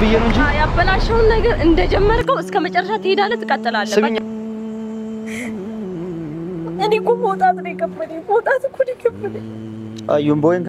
ብዬ ነው እንጂ ያበላሸውን ነገር እንደጀመርከው እስከ መጨረሻ ትሄዳለህ፣ ትቀጥላለህ። ስሚኝ እኔ እኮ መውጣት ነው የከበደኝ። መውጣት እኮ ነው የከበደኝ። አዩን ቦይን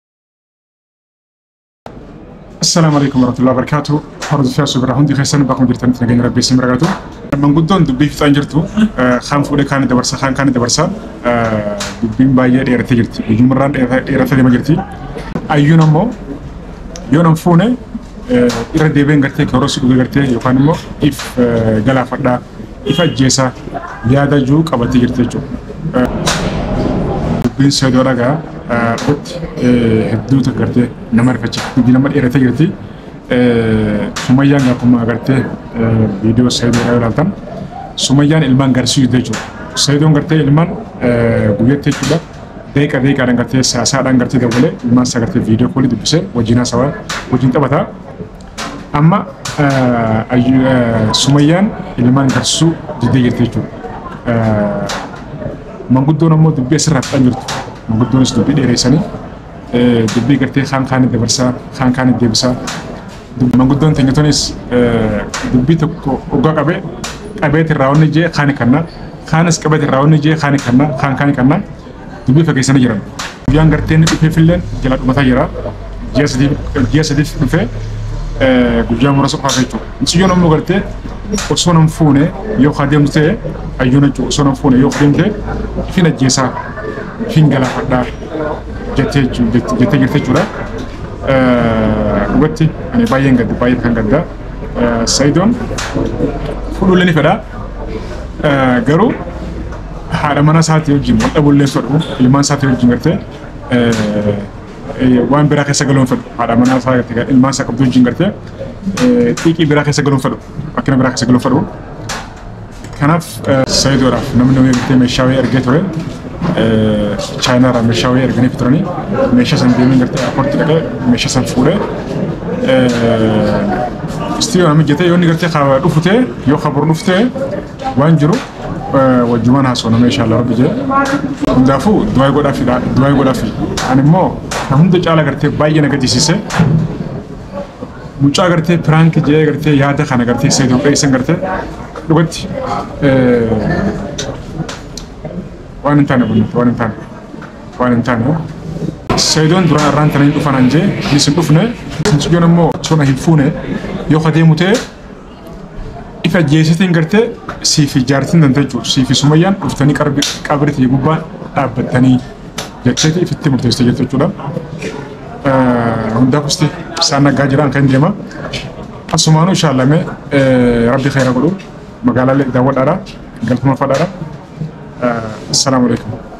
Assalamu alaikum warahmatullahi wabarakatuh. Hordof fiyaa subira hundi keessan bakka jirtanitti nageenya rabbii isin barakaatu. Manguddoon dubbii fixaan jirtu kaan fuudhee kaan dabarsa kaan kaan dabarsa dubbiin baay'ee dheerattee jirti. Ujummarraan dheerattee deemaa jirti. Ayyuun ammoo yoo nan fuune irra deebiin gartee koroos dhugee gartee yookaan immoo if galaafadhaa if ajjeesaa yaada jiru qabattee jirti jechuudha. Dubbiin seedoo dhagaa irratti hedduutu gartee nama rifachiisa. Dubbii nama dheeratee jirti. Sumayyaan akkuma agartee viidiyoo seedoo dhagaa ilaaltan sumayyaan ilmaan garsiisuu jechuudha. Seedoon gartee ilmaan guyyaatti jechuudha. Deeqa deeqaadhaan gartee saasaadhaan gartee dabalee ilmaan isaa gartee viidiyoo koolii dubbisee wajjin haasawaa wajjin taphataa. Amma sumayyaan ilmaan garsiisuu diddee jirti jechuudha. Manguddoon ammoo dubbii asirraa fixan jirtu. Manguddoonis dubbii dheereessanii dubbii gartee kaan kaanii dabarsaa kaan kaanii deebisaa. Manguddoon teenyatonis dubbii tokko oggaa qabee qabeeti irraa wanni jee kaani kanna kaanis qabeeti irraa wanni jee kaani kanna kaan kaani kanna dubbii fageessanii jiran. Guyyaan gartee inni dhufeefillee jala dhumataa jira. Ji'a sadiif dhufee guyyaa muraasa qofaaf jechuudha. Mucayyoon ammoo gartee osoo nan fuune yoo adeemtu ta'e ayyoon jechuudha osoo nan fuune yoo adeemte ifin ajjeesaa ifin galaafadhaa jettee jettee jirti jechuudha. Dhugatti ani baay'een gadda baay'ee kan gadda. Sayidoon fuudhulee ni fedha. Garuu haadha mana isaatii wajjin wal dhabullee fedhu ilmaan isaatii wajjin gartee waan biraa keessa galuun fedhu haadha manaa isaa gartee ilmaan isaa qabdu wajjin gartee xiiqii biraa keessa galuun fedhu bakkina biraa keessa galuun fedhu. Kanaaf sayidoodhaaf namni namni gartee meeshaa wayii argee ture chaayinaarraa meeshaa wayii arganii turanii meeshaa san deemee gartee airpoortii dhaqee meeshaa san fuudhee istiyoo nama jetee yoo inni gartee dhufu ta'e yoo kabur dhufu ta'e waan jiru wajjumaan haasoo nama inshaa Allah rabbi jee hundaafuu du'aa godhaafi du'aa godhaafi ani immoo kan hunda caala gartee baay'ee na gaddisiise mucaa gartee piraank jee gartee yaada kana gartee seetuu qeessan gartee dhugatti waan hin taane bunni waan hin taane waan hin taane seedoon duraan irraan tana hin dhufan anjee innis hin dhufne mucayyoon immoo sona hin fuune yoo adeemu ta'e ifa jeesitiin gartee siifi jaartiin danta jechuudha siifi sumayyaan dhuftanii qabritii gubbaa dhaabbattanii jecheeti ifitti murteessite jettu jechuudha. Hundaaf usti isaan naggaa jiran kan deema. Asumaanuu inshaallah rabbi khayra godhu magaalaalee daawwadhaadha galtuma fadhaadha. Assalaamu alaikum.